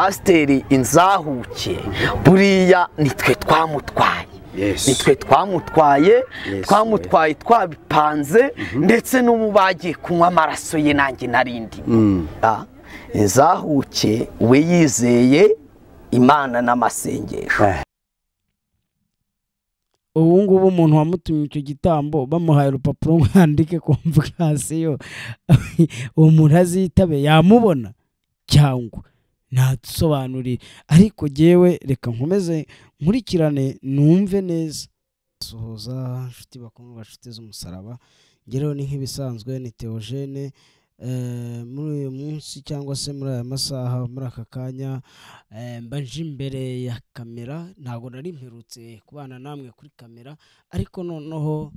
pasiteri inzahuke buriya nitwe twamutwaye nitwe twamutwaye twamutwaye twabipanze ndetse n'ubu bagiye kunywa amaraso ye nanjye narindi inzahuke we yizeye imana n'amasengesho ubu ngubu umuntu wamutumye icyo gitambo bamuhaye urupapuro mwandike ku mvukasiyo uwo muntu azitabe yamubona cyangwa ntadusobanurire ariko yewe reka nkomeze nkurikirane numve neza suhuza inshuti bakundwa inshuti z'umusaraba ngereho ni nk'ibisanzwe ni teogene muri uyu munsi cyangwa se muri aya masaha muri aka kanya mba nje imbere ya kamera ntabwo nari mperutse kubana namwe kuri kamera ariko noneho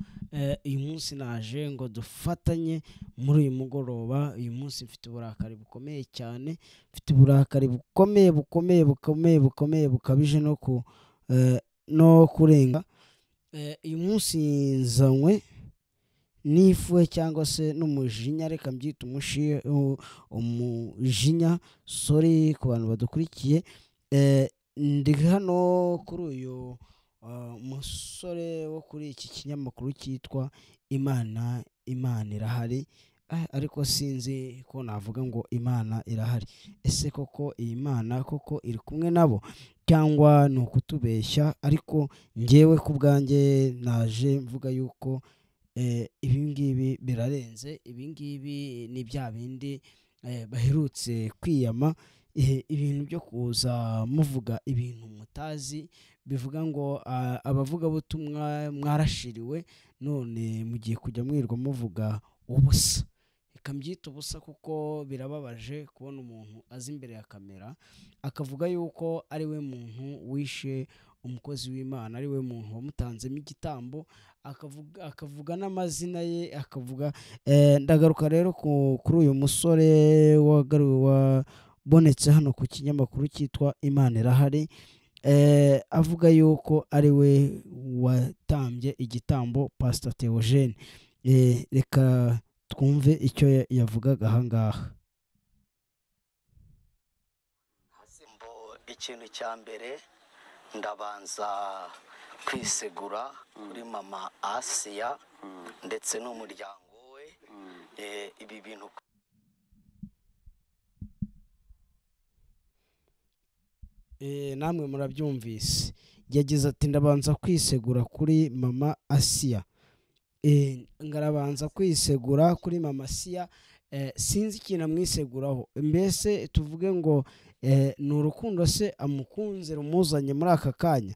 uyu munsi naje ngo dufatanye muri uyu mugoroba uyu munsi mfite uburakari bukomeye cyane mfite uburakari bukomeye bukomeye bukomeye bukomeye bukabije no kurenga uyu munsi nzanywe n'ifuhe cyangwa se n'umujinya reka mbyita umujinya sori ku bantu badukurikiye ndi hano kuri uyu musore wo kuri iki kinyamakuru cyitwa imana imana irahari ariko sinzi ko navuga ngo imana irahari ese koko iyi mana koko iri kumwe nabo cyangwa ni ukutubeshya ariko ngewe ku bwanjye naje mvuga yuko ibi ngibi birarenze ibi ngibi ni bya bindi baherutse kwiyama ibintu byo kuza muvuga ibintu mutazi bivuga ngo abavugabutumwa mwarashiriwe none mugiye kujya mwirwa muvuga ubusa reka mbyita ubusa kuko birababaje kubona umuntu azi imbere ya kamera akavuga yuko ari we muntu wishe umukozi w'imana ari we muntu wamutanzemo igitambo akavuga n'amazina ye akavuga ndagaruka rero kuri uyu musore wabonetse hano ku kinyamakuru cyitwa imana irahari avuga yuko ari we watambye igitambo pasita teogene reka twumve icyo yavugaga ahangaha ikintu cya mbere ndabanza kwisegura kuri mama asiya ndetse n'umuryango we ibi bintu namwe murabyumvise yagize ati ndabanza kwisegura kuri mama asiya ngarabanza kwisegura kuri mama siya sinzi ikintu amwiseguraho mbese tuvuge ngo ni urukundo se amukunze rumuzanye muri aka kanya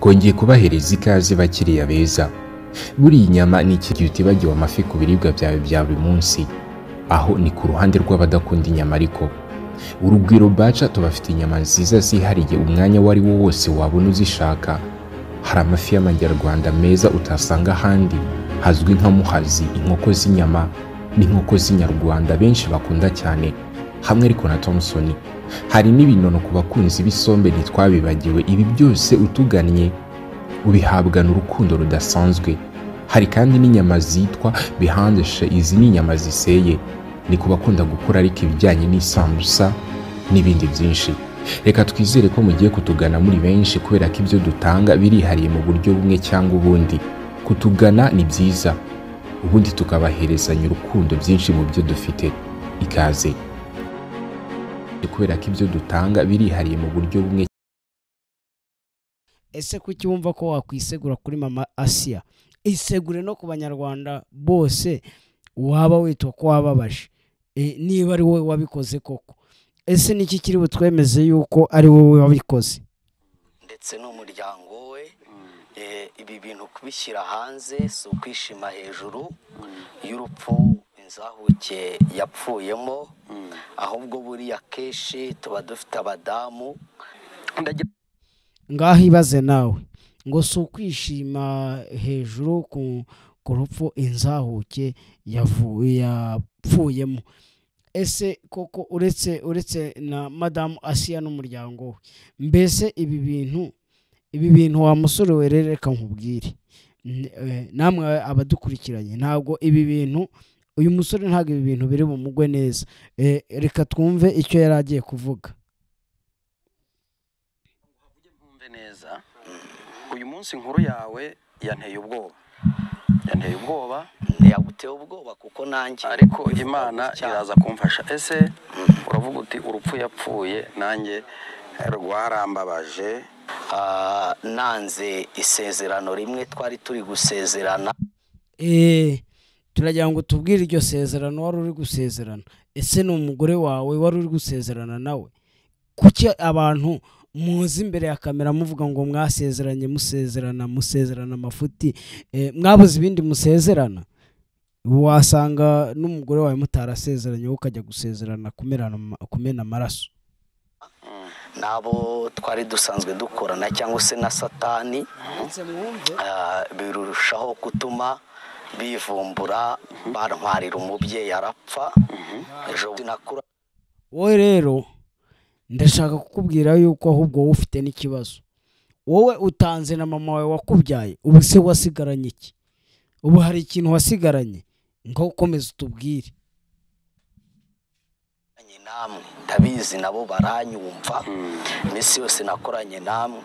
twongeye kubaheriza ikaze bakiriya beza buriya inyama ni igihe utibagiwe amafi ku biribwa byawe bya buri munsi aho ni ku ruhande rw'abadakunda inyama ariko urugwiro baca tubafite inyama nziza zihariye umwanya uwo ari wo wose wabona uzishaka hari amafi y'amajyarwanda meza utasanga ahandi hazwi nka muhazi inkoko z'inyama n'inkoko z'inyarwanda benshi bakunda cyane hamwe ariko na thompson hari n'ibinono ku bakunzi b'isombe ntitwabibagiwe ibi byose utugannye ubihabwa n'urukundo rudasanzwe hari kandi n'inyama zitwa bihandeshe izi ni inyama ziseye ni ku bakunda gukora ariko ibijyanye n'isambusa n'ibindi byinshi reka twizere ko mugiye kutugana muri benshi kubera ko ibyo dutanga birihariye mu buryo bumwe cyangwa ubundi kutugana ni byiza ubundi tukabaherezanya urukundo byinshi mu byo dufite ikaze kubera ko ibyo dutanga birihariye mu buryo bumwe ese kuki wumva ko wakwisegura kuri mama asiya isegure no ku banyarwanda bose waba witwa ko wababaje niba ari wowe wabikoze koko ese niki kiri butwemeze yuko ari wowe wabikoze ndetse n'umuryango we ibi bintu kubishyira hanze si ukwishima hejuru y'urupfu inzahuke yapfuyemo ahubwo buriya kenshi tuba dufite abadamu ngaho ibaze nawe ngo si ukwishima hejuru ku rupfu inzahuke yapfuyemo ese koko uretse uretse na madamu asiya n'umuryango we mbese ibi bintu ibi bintu wa musore we reka nkubwire n- eh, namwe abadukurikiranye ntabwo ibi bintu uyu musore ntabwo ibi bintu biri bumugwe neza Eh, reka twumve icyo yari agiye kuvuga mve neza uyu munsi inkuru yawe yanteye ubwoba yanteye ubwoba ntiyaguteye ubwoba kuko nanjye ariko imana iraza kumfasha ese uravuga uti urupfu yapfuye nanjye rwarambabaje Ah, nanze isezerano rimwe twari turi gusezerana Eh, turagira ngo tubwire iryo sezerano wari uri gusezerana ese ni umugore wawe wari uri gusezerana nawe kuki abantu muzi imbere ya kamera muvuga ngo mwasezeranye musezerana musezerana amafuti Eh, mwabuze ibindi musezerana wasanga n'umugore wawe mutarasezeranye wowe ukajya gusezerana kumerana ama- kumena amaraso n'abo twari dusanzwe dukorana cyangwa se na satani Ah, birushaho gutuma bivumbura bantwarira umubyeyi arapfa ejo bundi nakura wowe rero ndashaka kukubwira yuko ahubwo wowe ufite n'ikibazo wowe utanze na mama wawe wakubyaye ubu se wasigaranye iki ubu hari ikintu wasigaranye ngaho ukomeza utubwire nakoranye namwe ndabizi nabo baranyumva iminsi yose nakoranye namwe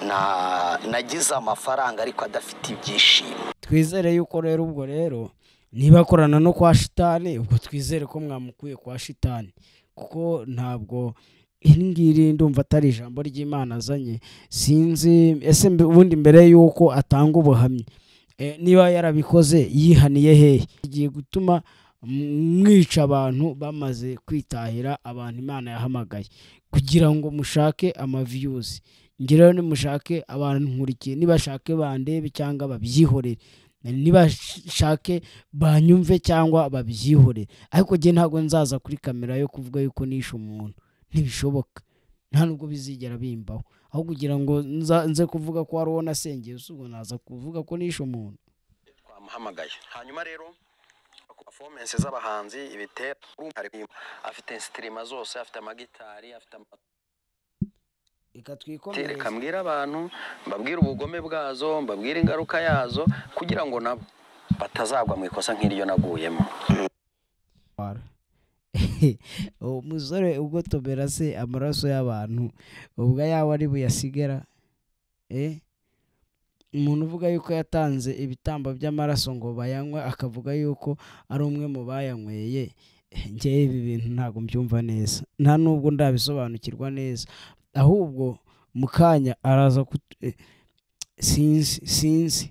na- nagize amafaranga ariko adafite ibyishimo twizere yuko rero ubwo rero niba akorana no kwa shitani ubwo twizere ko mwamukuye kwa shitani kuko ntabwo iri ngiri ndumva atari ijambo ry'imana azanye sinzi ese mbe- ubundi mbere yuko atanga ubuhamya eh, niba yarabikoze yihaniye hehe igiye gutuma mwica abantu bamaze kwitahira abantu imana yahamagaye kugira ngo mushake amaviyuzi ngereho nimushake abantu nkurikiye nibashake bandebe cyangwa babyihorere nibashake banyumve cyangwa babyihorere ariko njye ntabwo nzaza kuri kamera yo kuvuga yuko nishe umuntu ntibishoboka nta nubwo bizigera bimbaho aho kugira ngo nza- nze kuvuga ko hari uwo nasengeye usubwo naza kuvuga ko nishe umuntu twamuhamagaye hanyuma rero ku performance z'abahanzi ibitera afite sitirima zose afite amagitari afite ama reka reka twikomereze mbwire abantu mbabwire ubugome bwazo mbabwire ingaruka yazo kugira ngo nabo batazagwa mu ikosa nk'iryo naguyemo uwo musore ugotomera se amaraso y'abantu ubwo yaba ari buyasigara eh? umuntu uvuga yuko yatanze ibitambo by'amaraso ngo bayanywe akavuga yuko ari umwe mu bayanyweye eh, njyewe ibi bintu ntabwo mbyumva neza nta nubwo ndabisobanukirwa neza ahubwo mu kanya araza kut- eh, sinzi sinzi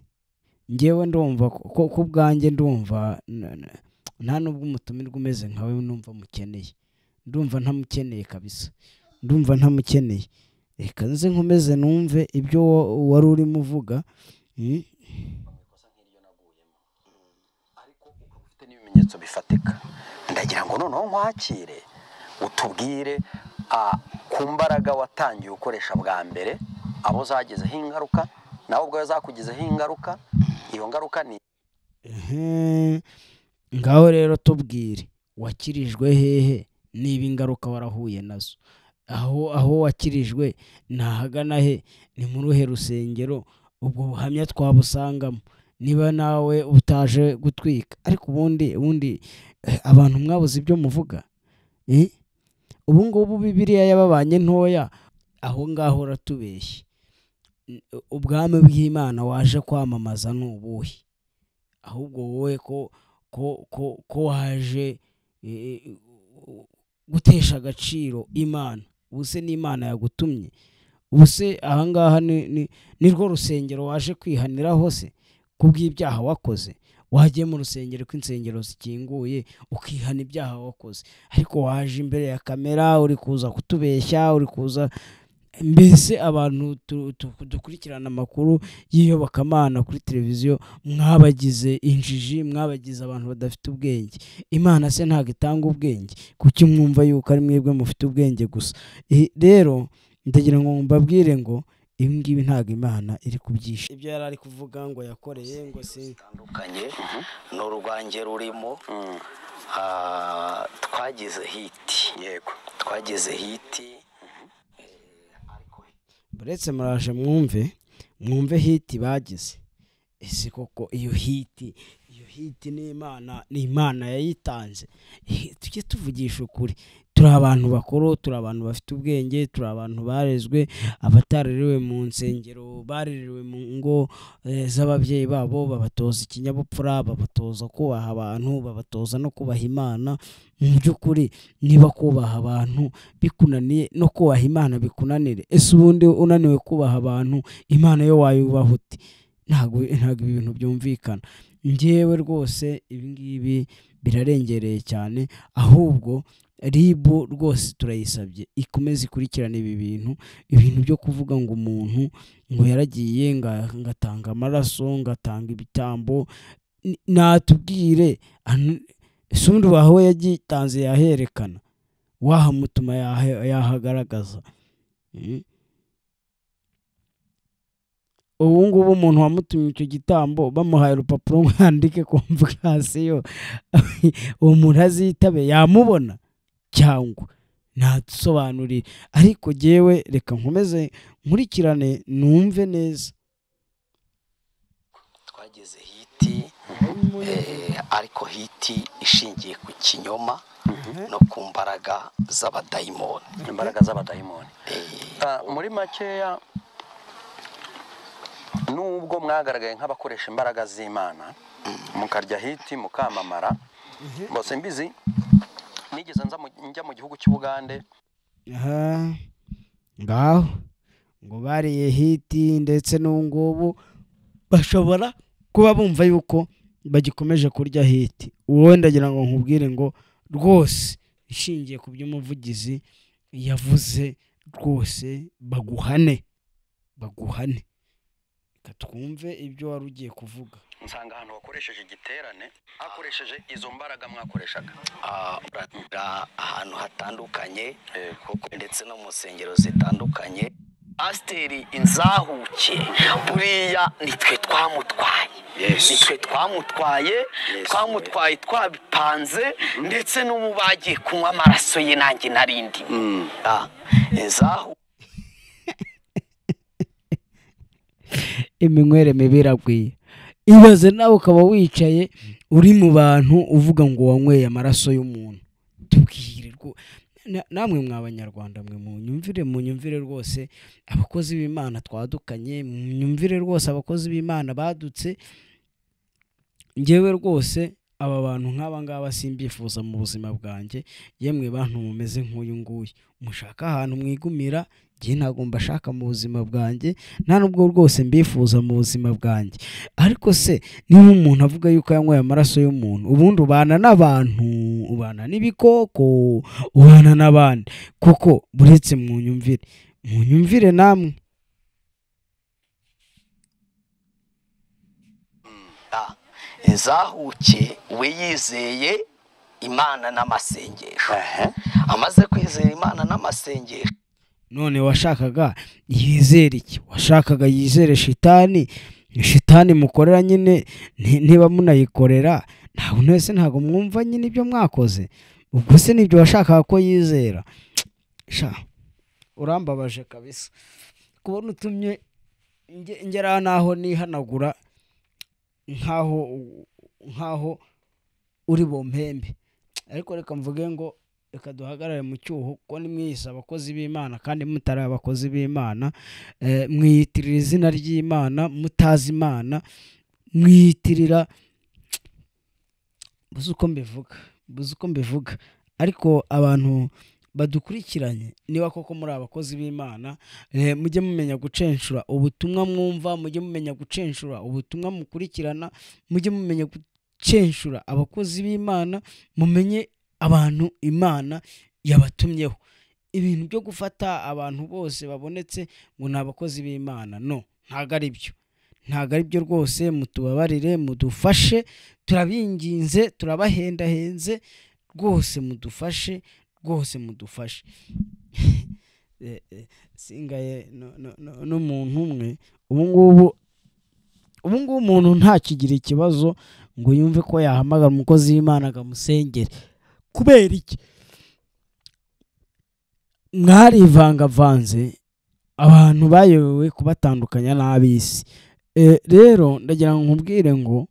ngewe ndumva ko- ko ku bwanjye ndumva na- na- nta nubwo umutumirwa umeze nkawe numva mukeneye ndumva ntamukeneye kabisa ndumva ntamukeneye reka nze nkomeze numve ibyo wa- wari urimo uvuga Mm. ariko ukaba ufite n'ibimenyetso bifatika ndagira ngo noneho nkwakire utubwire ah, ku mbaraga watangiye ukoresha bwa mbere abo zagezeho ingaruka nawe ubwawe zakugizeho ingaruka iyo ngaruka ni Ehe. ngaho rero tubwire wakirijwe hehe niba ingaruka warahuye nazo aho aho wakirijwe ntahagana he ni muri uruhe rusengero ubwo buhamya twabusangamo niba nawe utaje gutwika ariko ubundi ubundi eh, abantu mwabuze ibyo muvuga Eh? ubu ngubu bibiriya yababanye ntoya aho ngaho uratubeshye ubwami bw'imana waje kwamamaza ni ubuhe ahubwo wowe ko ko ko ko waje eh, gutesha agaciro imana ubu se n'imana yagutumye ubu se ahangaha ni- ni- ni rwo rusengero waje kwihaniraho se ku bw'ibyaha wakoze wagiye mu rusengero ko insengero zikinguye ukihana ibyaha wakoze ariko waje imbere ya kamera uri kuza kutubeshya uri kuza mbese abantu tu- tu- dukurikirana amakuru y'iyobokamana kuri televiziyo mwabagize injiji mwabagize abantu badafite ubwenge imana se ntabwo itanga ubwenge kuki mwumva yuko ari mwebwe mufite ubwenge gusa Eh, rero ndagira ngo mbabwire ngo ibi ngibi ntabwo imana iri kubyisha ibyo yari ari kuvuga ngo yakoreye ngo si bitandukanye ni urwanjye rurimo Mm, Ah, twagize hiti yego twagize hiti buretse muraje mwumve mwumve hiti bagize ese koko iyo hiti iyo hiti ni imana ni imana yayitanze Eh, tujye tuvugisha ukuri turi abantu bakuru turi abantu bafite ubwenge turi abantu barezwe abatarerewe mu nsengero barerewe mu ngo eh, z'ababyeyi babo babatoza ikinyabupfura babatoza kubaha abantu babatoza no kubaha imana mu by'ukuri niba kubaha abantu bikunaniye no kubaha imana bikunanire ese ubundi unaniwe kubaha abantu imana yo wayubaha uti ntabwo ntabwo ibi bintu byumvikana ngewe rwose ibi ngibi birarengereye cyane ahubwo ribu rwose turayisabye ikomeze ikurikirane ibi bintu ibintu byo kuvuga ngo umuntu ngo yaragiye nga- ngatanga amaraso ngatanga ibitambo N- natubwire anu- ese ubundi wahawe yagitanze yaherekana wahamutuma yahe- yahagaragaza Mm. ubu ngubu umuntu wamutumye icyo gitambo bamuhaye urupapuro ngo yandike komvokasiyo uwo muntu azitabe yamubona cyangwa ntadusobanurire ariko jyewe reka nkomeze nkurikirane numve neza twageze hiti eh, ariko hiti ishingiye ku kinyoma no ku mbaraga z'abadayimoni imbaraga z'abadayimoni Eh, Ah, muri makeya nubwo mwagaragaye nk'abakoresha imbaraga z'imana mukarya hiti mukamamara bose mbizi nigeze nza mu- njya mu gihugu cy'ubugande aha ngaho ngo bariye hiti ndetse n'ubungubu bashobora kuba bumva yuko bagikomeje kurya hiti wowe ndagira ngo nkubwire ngo rwose ishingiye ku by'umuvugizi yavuze rwose baguhane baguhane reka twumve ibyo wari ugiye kuvuga nsanga ahantu wakoresheje igiterane hakoresheje izo mbaraga mwakoreshaga ah, uranira ahantu hatandukanye Yego. kuko ndetse no mu nsengero zitandukanye pasiteri inzahuke buriya nitwe twamutwaye Yes. nitwe twamutwaye Yes, twamutwaye twabipanze ndetse n'ubu bagiye kunywa amaraso ye nanjye narindi inzahu iminywere mibi iragwiye ibaze nawe ukaba wicaye uri mu bantu uvuga ngo wanyweye amaraso y'umuntu tubwire rwo- na- namwe mw'abanyarwanda mwe munyumvire munyumvire rwose abakozi b'imana twadukanye munyumvire rwose abakozi b'imana badutse ngewe rwose aba bantu nk'aba ngaba simbifuza mu buzima bwanjye yemwe bantu mumeze nk'uyu nguyu mushaka ahantu mwigumira njye ntabwo mbashaka mu buzima bwanjye nta nubwo rwose mbifuza mu buzima bwanjye ariko se niba umuntu avuga yuko yanyweye amaraso y'umuntu ubundi ubana n'abantu ubana n'ibikoko ubana n'abandi kuko buretse mu nyumvire mu nyumvire namwe Ah, inzahuke we yizeye imana n'amasengesho amaze kwizera imana n'amasengesho none washakaga yizere iki washakaga yizere shitani shitani mukorera nyine ni- niba munayikorera ntabwo mwese ntabwo mwumva nyine ibyo mwakoze ubwo se nibyo washakaga ko yizera sha urambabaje kabisa kubona utumye nge- ngera n'aho nihanagura nk'aho nk'aho uri bumpembe ariko reka mvuge ngo reka duhagarare mu cyuho kuko nimwiyise abakozi b'imana kandi mutari abakozi b'imana eh, mwiyitirira izina ry'imana mutazi imana mwiyitirira buze uko mbivuga buze uko mbivuga ariko abantu badukurikiranye niba koko muri abakozi b'imana eh, mujye mumenya gucenshura ubutumwa mwumva mujye mumenya gucenshura ubutumwa mukurikirana mujye mumenya gucenshura abakozi b'imana mumenye abantu imana yabatumyeho ibintu byo gufata abantu bose babonetse ngo ni abakozi b'imana no ntabwo ari byo ntabwo ari byo rwose mutubabarire mudufashe turabinginze turabahendahenze rwose mudufashe rwose mudufashe Eh, eh, singaye no- no- no- n'umuntu umwe ubu ngubu ubu ngubu umuntu ntakigira ikibazo ngo yumve ko yahamagara umukozi w'imana akamusengera kubera iki mwarivangavanze abantu bayobewe kubatandukanya n'ab'isi rero ndagira ngo nkubwire ngo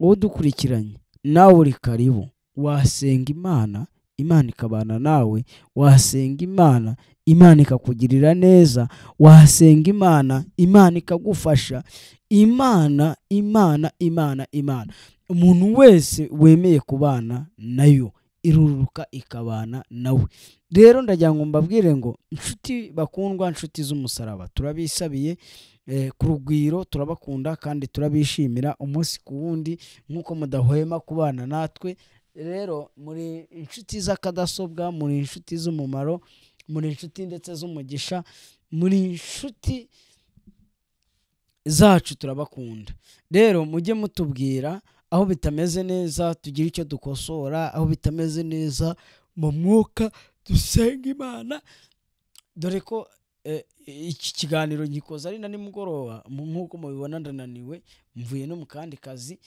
uwo dukurikiranye nawe uri karibu wasenga imana imana ikabana nawe wasenga imana imana ikakugirira neza wasenga imana imana ikagufasha imana imana imana imana umuntu wese wemeye kubana nayo iruruka ikabana nawe rero ndagira ngo mbabwire ngo inshuti bakundwa inshuti z'umusaraba turabisabiye eh, ku rugwiro turabakunda kandi turabishimira umunsi ku wundi nk'uko mudahwema kubana natwe rero muri inshuti z'akadasobwa muri inshuti z'umumaro muri inshuti ndetse z'umugisha muri inshuti zacu turabakunda rero mujye mutubwira aho bitameze neza tugira icyo dukosora aho bitameze neza mu mwuka dusenga imana dore ko eh, iki kiganiro ngikoze ari na nimugoroba mu- nk'uko mubibona ndananiwe mvuye no mu kandi kazi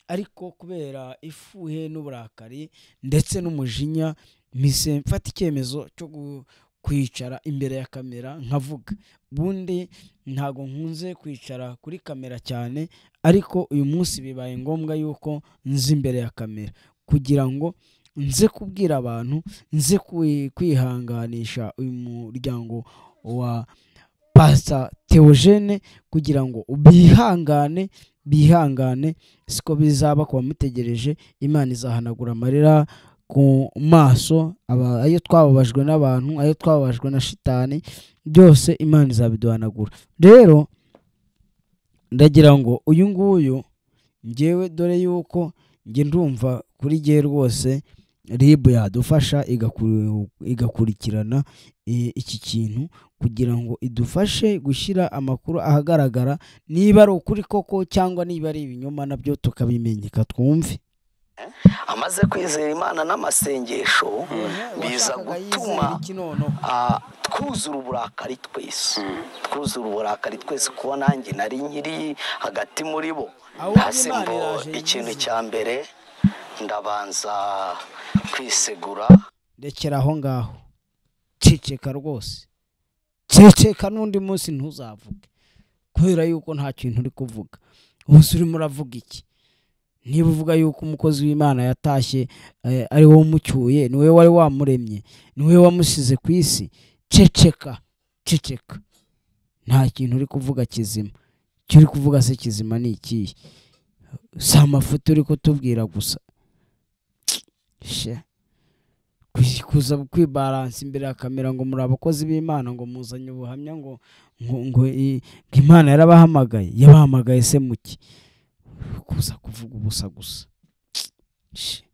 ariko kubera ifuhe n'uburakari ndetse n'umujinya mpise mfata icyemezo cyo gu- kwicara imbere ya kamera nkavuga ubundi ntabwo nkunze kwicara kuri kamera cyane ariko uyu munsi bibaye ngombwa yuko nzi imbere ya kamera kugira ngo nze kubwira abantu nze kwi- kwihanganisha uyu muryango wa pasita teogene kugira ngo bihangane bihangane siko bizaba ku bamutegereje imana izahanagura amarira ku maso aba- ayo twababajwe n'abantu ayo twababajwe na shitani byose imana izabiduhanagura rero ndagira ngo uyu nguyu ngewe dore yuko njye ndumva kuri jye rwose ribu yadufasha igaku- igakurikirana eh, iki kintu kugira ngo idufashe gushyira amakuru ahagaragara niba ari ukuri koko cyangwa niba ari ibinyoma nabyo tukabimenyeka twumve amaze kwizera imana n'amasengesho biza Washakaga yizera gutuma iki noneho? ah, twuzura uburakari twese twuzura uburakari twese kuba nanjye nari nkiri hagati muri bo Ahubwo hasi Imana ngo iraje ikintu yize. cya mbere ndabanza kwisegura rekera aho ngaho ceceka rwose ceceka n'undi munsi ntuzavuge kubera yuko nta kintu uri kuvuga umunsi urimo uravuga iki niba uvuga yuko umukozi w'imana yatashye eh, ari wowe umucyuye ni wowe wari wamuremye ni wowe wamusize ku isi ceceka ceceka nta kintu uri kuvuga kizima icyo uri kuvuga se kizima ni ikihe si amafoto uri kutubwira gusa she kwi- kuza kwibaransa imbere ya kamera ngo muri abakozi b'imana ngo muzanye ubuhamya ngo ngo ngo i- ngo imana yarabahamagaye yabahamagaye se muki kuza kuvuga ubusa gusa Shi,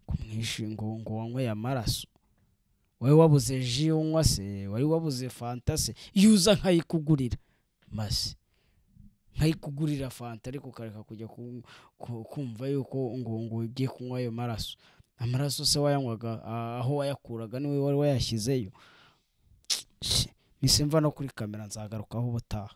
ngo mwishi ngo ngo wanyweye amaraso wari wabuze ji unywa se wari wabuze fanta se iyo uza nkayikugurira mase nkayikugurira fanta ariko ukareka kujya ku- ku- kumva yuko ngo ngo ugiye kunywa ayo maraso amaraso se wayanywaga a- aho wayakuraga niwe wari wayashyizeyo Shi, mise mva no kuri kamera nzagarukaho ubutaha